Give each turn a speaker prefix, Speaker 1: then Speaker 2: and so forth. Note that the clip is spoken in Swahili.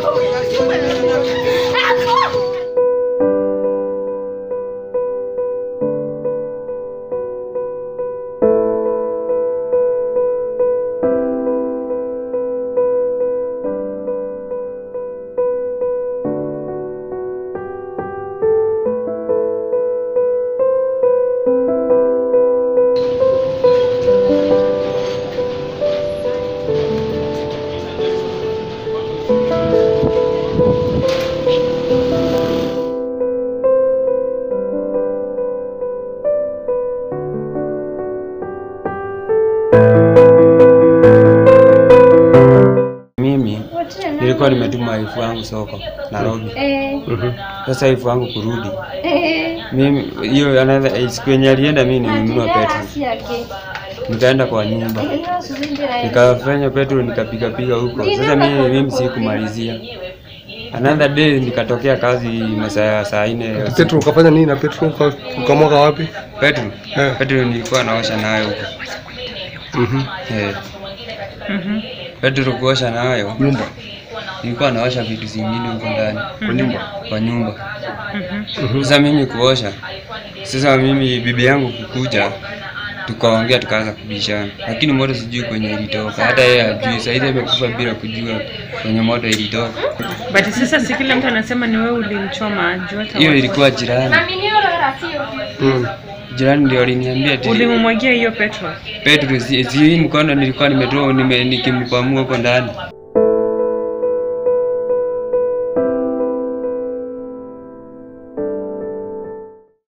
Speaker 1: Mimi nilikuwa nimetuma wife wangu soko Nairobi. Sasa wife wangu kurudi, mimi hiyo anaweza siku yenye alienda, mimi nilinunua petrol, nikaenda kwa nyumba nikafanya petrol nikapiga piga huko. Sasa mimi mimi sikumalizia. Another day nikatokea kazi masaa ya saa nne ya usiku.
Speaker 2: Petro ukafanya nini na Petro Uka- ukamwaga wapi?
Speaker 1: Petrol
Speaker 2: Eh.
Speaker 1: petrol nilikuwa naosha nayo huko
Speaker 2: Mhm.
Speaker 1: eh. Petrol kuosha nayo
Speaker 2: Nyumba.
Speaker 1: nilikuwa naosha vitu zingine huko ndani
Speaker 2: Kwa nyumba.
Speaker 1: kwa nyumba. Sasa mimi kuosha, sasa mimi bibi yangu kukuja, tukaongea tukaanza kubishana, lakini moto sijui kwenye ilitoka, hata yeye hajui. Sasa hivi amekufa bila kujua kwenye moto ilitoka.
Speaker 3: But sasa si kila mtu anasema ni wewe ulimchoma juu hata
Speaker 1: Hiyo
Speaker 3: watu-
Speaker 1: ilikuwa jirani,
Speaker 2: Mm.
Speaker 1: jirani ndio aliniambia ati
Speaker 3: ulimumwagia hiyo petrol.
Speaker 1: Petro, si si hii mkono nilikuwa nimetoa nime, nikimpamua huko ndani